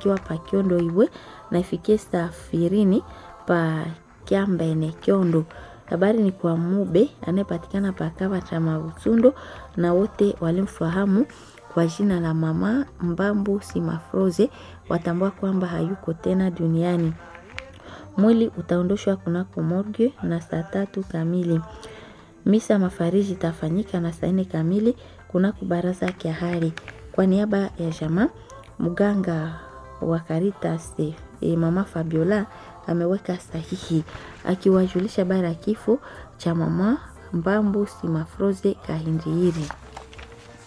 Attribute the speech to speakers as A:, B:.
A: ikiwa pa Kiondo Iwe na ifikie safirini pa Kiambene Kiondo. Habari ni kwa Mube anayepatikana pa Kava cha Mabusundo na wote walimfahamu kwa jina la mama Mbambu Simafroze watambua kwamba hayuko tena duniani. Mwili utaondoshwa kunako morgue na saa tatu kamili. Misa mafariji itafanyika na saa nne kamili kunako baraza ya hali. Kwa niaba ya jamaa mganga wa Caritas e, mama Fabiola ameweka sahihi akiwajulisha bara ya kifo cha mama Mbambu Simafroze Kahindiri.